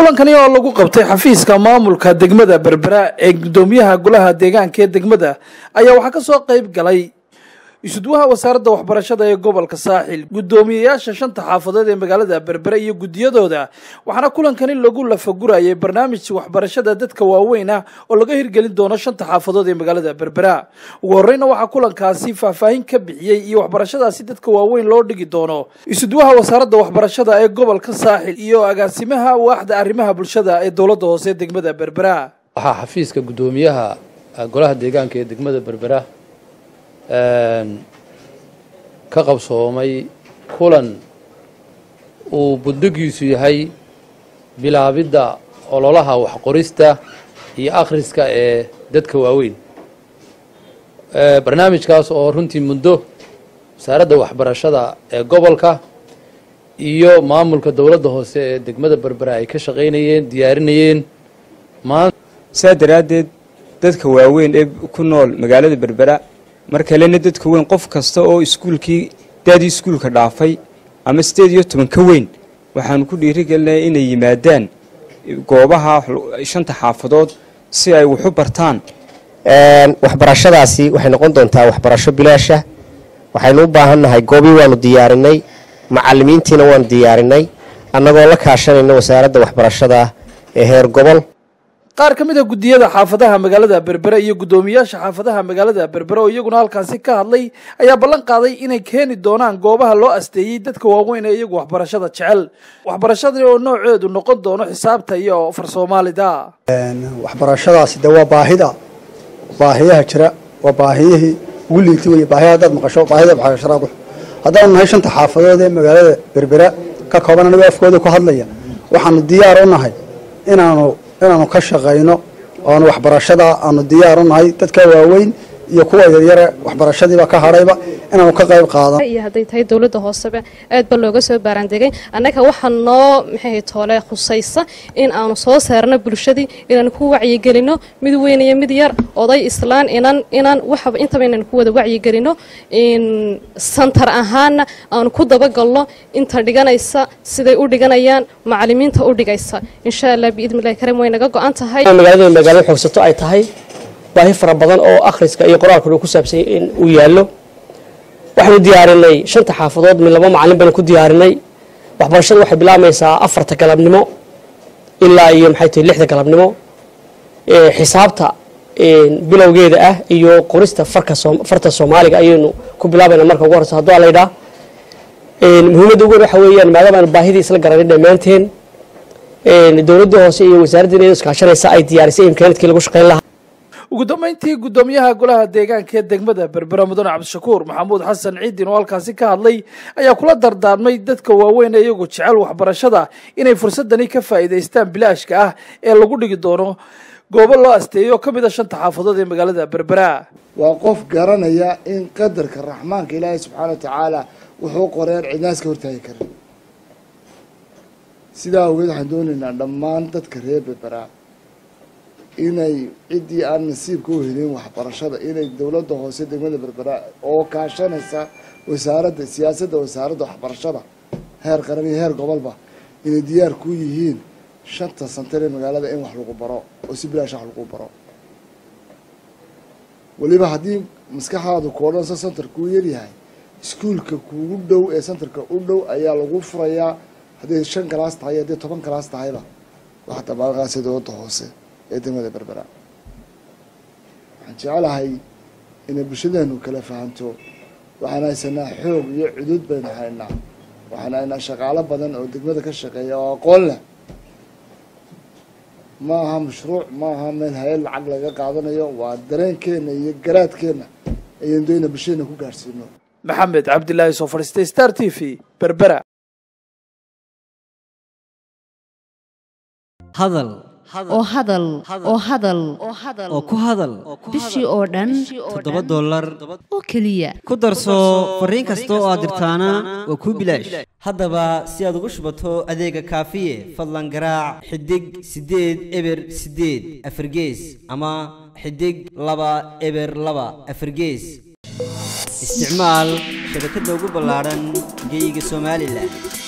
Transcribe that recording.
kulankani oo lagu qabtay xafiiska maamulka degmada berbera ee gudoomiyaha golaha deegaanka ee degmada ayaa waxaa kasoo qeyb galay isudwaha wasaaradda waxbarashada ee gobolka saaxil guddoomiyeyaasha shanta xaafadood ee magaalada berbera iyo guddiyadooda waxaana kulankani lagu lafagurayay barnaamij waxbarashada dadka waaweyn ah oo laga hirgelin doono shanta xaafadood ee magaalada berbera ugu horeyna waxaa kulankaasi faahfaahin ka bixiyey iyo waxbarashadaasi dadka waaweyn loo dhigi doono isudwaha wasaaradda waxbarashada ee gobolka saaxil iyo agaasimaha waaxda arrimaha bulshada ee dowladda hoose ee degmada berbera waxaa xafiiska guddoomiyaha golaha deegaanka ee degmada berbera ka qabsoomay kulan uu buddigiisu yahay bilaabidda ololaha waxqorista iyo akhriska ee dadka waaweyn barnaamijkaas oo runtii muddo wasaaradda waxbarashada ee gobolka iyo maamulka dowladda hoose ee degmada berbera ay ka shaqaynayeen diyaarinayeen saa daraaddeed dadka waaweyn ee ku nool magaalada berbera mar kalena dadka weyn qof kasta oo iskuulkii daadii iskuulka dhaafay ama sideed iyo toban ka weyn waxaanu ku dhiirigelinaya inay yimaadaan goobaha shanta xaafadood si ay waxu bartaan waxbarashadaasi waxay noqon doontaa waxbarasho bilaasha waxaynu u baahannahay goobii waanu diyaarinay macalimiintiina waanu diyaarinay annagoo la kaashanayna wasaaradda waxbarashada ee heer gobol qaar ka mid a guddiyada xaafadaha magaalada berbera iyo guddoomiyaasha xaafadaha magaalada berbera oo iyaguna halkaasi ka hadlay ayaa ballan qaaday inay keeni doonaan goobaha loo asteeyey dadka waaweyn ee iyagu waxbarashada jecel waxbarashadani oo nooceedu noqon doono xisaabta iyo far soomaalida waxbarashadaasi de waa baahida baahiyaha jira waa baahiyihii ugu liitay wey baahiya haddaad maqasho baahida waxbarashada haddaanu nahay shanta xaafadood ee magaalada berbera ka kooban anigoo afkooda ku hadlaya waxaanu diyaar u nahay inaanu inaanu ka shaqayno oanu waxbarashada aanu diyaar u nahay dadka waaweyn iyo kuwa yaryare waxbarashadiiba ka hadhayba inaanu ka qayb qaadano iyo hadday tahay dowladda hooseba aad ba looga soo baaraandegay annaga waxaa noo maxay toole khusaysa in aanu soo saarno bulshadii inaanu ku wacyigelino mid weyn iyo mid yar oday islaan inan inan waxaba intaba inaanu ku wada wacyigelino santar ahaana aanu ku dabagalno inta dhiganaysa siday u dhiganayaan macalimiinta u dhigaysa insha allah biidnillahi karim way naga go-an tahay magaalada magaalada xoogsato ay tahay baahi fara badan oo akhriska iyo qoraalkuna ku saabsanyay in uu yaallo waxaynu diyaarinay shanta xaafadood mid laba macalin baynu ku diyaarinay waxbarashada waxay bilaabmaysaa afarta galabnimo ilaa iyo maxay tahay lixda galabnimo xisaabta bilowgeeda ah iyo qorista farka farta soomaaliga ayaynu ku bilaabayna marka ugu horeysa hadduu alaydhaa muhiimadda ugu weyn waxa weeyaan maadaama aanu baahidii isla garanay dhammaanteen dowladda hoose iyo wasaaraddiina iyadoo iskaashanaysa ay diyaarisay imkaanadkii lagu shaqayn lahaa ugu dambeyntii guddoomiyaha golaha deegaanka ee degmada berbera mudane cabdishakuur maxamuud xasan ciidin oo halkaasi ka hadlay ayaa kula dardaarmay dadka waaweyn ee iyagu jecel waxbarashada inay fursadani ka faa'iidaystaan bilaashka ah ee lagu dhigi doono goobo loo asteeyo oo ka mid a shanta xaafadood ee magaalada berbera waa qof garanaya in qadarka raxmaanka ilaahay subxaana wa tacaala wuxuu qoreen cidnaas ka hortaagi karin sidaa awgeed waxaan doonaynaa dhammaan dadka reer berbera inay ciddii aan nasiibka u helin waxbarashada inay dowladda hoose degmada berbera oo kaashanaysa wasaaradda siyaasadda wasaaradda waxbarashada heer qaran iyo heer gobolba inay diyaar ku yihiin shanta santar ee magaalada in wax lagu baro oo si bilaash wax lagu baro weliba haddii maskaxdaadu koodhansa santar kuu yaryahay iskuulka kuugu dhow ee santarka u dhow ayaa lagu furayaa hadday shan galaas tahay hadday toban galaas tahayba waxa dabaalqaasa dowladda hoose ee degmada berbera waxaan jecelahay inay bulshadeenu kala fahanto waxaan haysanaa xoog iyo cudud baynu haynaa waxaan haynaa shaqaalo badan oo degmada ka shaqeeya oo aqoon leh ma aha mashruuc ma aha meel hay-ad lacag laga qaadanayo waa dareenkeena iyo garaadkeena ayaynu doyna bulshadeena ku gaadhsiino maxamed cabdilaahi soo fadhiistay star t v berbera hadal oo hadal oo hadal oo ku hadal bishii oo dhan toddoba dollar oo keliya ku darso fariin kasta oo aad dirtaana waa kuu bilaash haddaba si aad ugu shubato adeega kaafiye fadlan garaac xidig siddeed eber siddeed afargees ama xidig laba eber laba afargees isticmaal shabakadda ugu ballaadhan geyga somalilan